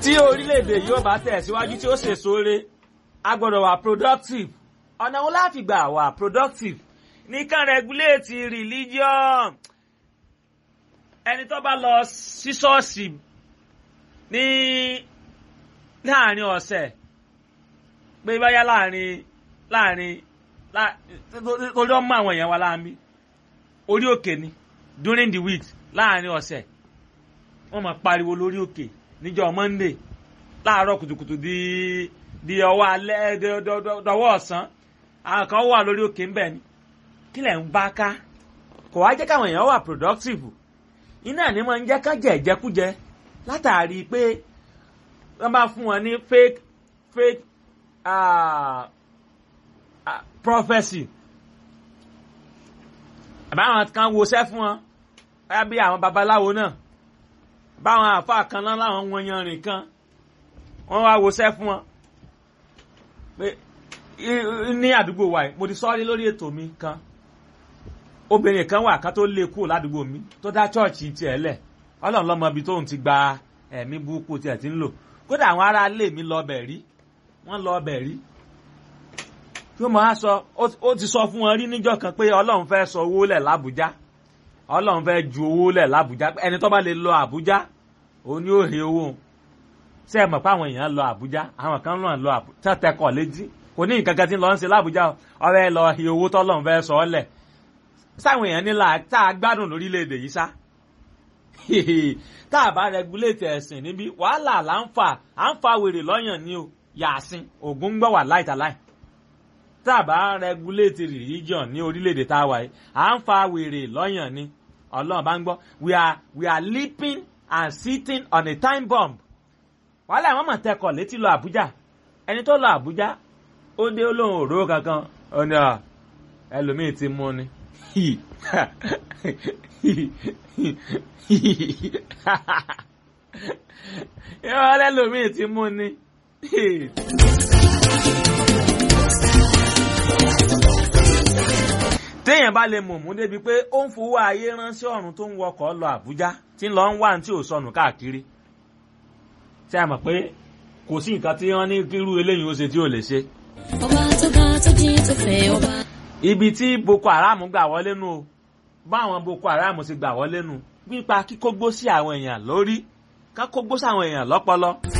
tí orílẹ̀-èdè yóò bá tẹ̀síwájú tí ó ṣe sóore a gbọ́dọ̀ wà productive ọ̀nà wo láti gbà wà productive nìkan regulate religion ẹni tó bá lọ sí ṣọ́ọ̀ṣì ní láàrin ọ̀sẹ̀ pé báyá láàrin láàrin torí ọmọ àwọn èèyàn wa láàmì orí òkè ni during the week láàrin ọ̀sẹ̀ wọ́n máa pariwo lórí òkè níjọ́ monday láàárọ̀ kùtùkùtù di di ọwọ́ alẹ́ dọwọ́ ọ̀sán àwọn kan wà lórí òkè ńbẹ̀ ni kí lẹ̀ ń bá ká kò wá jẹ́ káwọn èèyàn wà productive iná ni wọ́n ń jẹ́ ká jẹ ìjẹkújẹ látàrí pé wọ́n bá fún wọn ní fake fake uh, uh, prophecy àbáwọn kan woṣẹ́ fún wọn báyà bí àwọn babaláwo náà báwọn àáfàá kan náà láwọn wọn yanrìn kan wọ́n wá woṣẹ́ fún wọn pé ní àdúgbò wa mo ti sọ́ọ́rí lórí ètò mi kan obìnrin kan wà ká tó lé kúrò ládùúgbò mi tó dá chọ́ọ̀chì tiẹ̀ lẹ̀ ọlọ́run lọ́mọ ibi tóun ti gba ẹ̀mí burúkú tiẹ̀ ti ń lò kódà àwọn ará ilé mi lọ bẹ̀ rí wọ́n lọ bẹ̀ rí yóò máa sọ ó ti sọ fún wọn rí níjọ́ kan pé ọlọ́run fẹ́ sọ owó lẹ̀ lábújá ọlọ́run fẹ́ ju owó lẹ̀ lábújá ẹni tó bá lè lọ àbújá òun ni ó he owó ṣé ẹ mọ̀ pé àwọn èèyàn lọ àbújá àwọn kan náà lọ àbújá tẹ́tẹ́kọ̀ létí kò ní nǹkan kan tí ń lọ ń ṣe lábújá ọ̀rẹ́ lọ he owó tọ́lọ́run fẹ́ sọ ọ́ lẹ̀ sáwọn èèyàn nílà tá a gbádùn lórílẹ̀‐èdè yìí sá tá a bá rẹguléètì ẹ̀sìn níbí wàhálà là ń fà à ń fa wèrè lọ́yàn ní o yàásín ògún ń gbọ́ wà láìtàláì tá a bá rẹguléètì religion ní orílẹ̀‐èdè tá a wà yìí à ń fa wèrè lọ́yàn ní ọlọ́run bá ń gbọ́ we are we are leaping and sitting on a time bomb wàhálà àwọn mọ̀ tẹkọ̀ létí lọ àbújá ẹni tó lọ àbújá ó dé olóhùn òró kankan ó ní ẹlòmíì ti mú ni yọ lẹ́lòmíì ti mú ni. téèyàn bá lè mọ̀mú débi pé ó ń fowó ayé ránṣẹ́ ọ̀run tó ń wọkọ̀ lọ Àbújá tí ń lọ ń wá tí ò sọnù káàkiri ṣé a mọ̀ pé kò sí nǹkan tí wọ́n ní kírú eléyìí ó ṣe tí ò lè ṣe. ọba tó ga tó jí tó fẹ́ ọba. ibi tí Boko Haram gbà wọlé nu o báwọn Boko Haram ti gbà wọlé nu nípa kíkógbó sí àwọn èèyàn lórí kákógbó sí àwọn èèyàn lọ́pọlọ.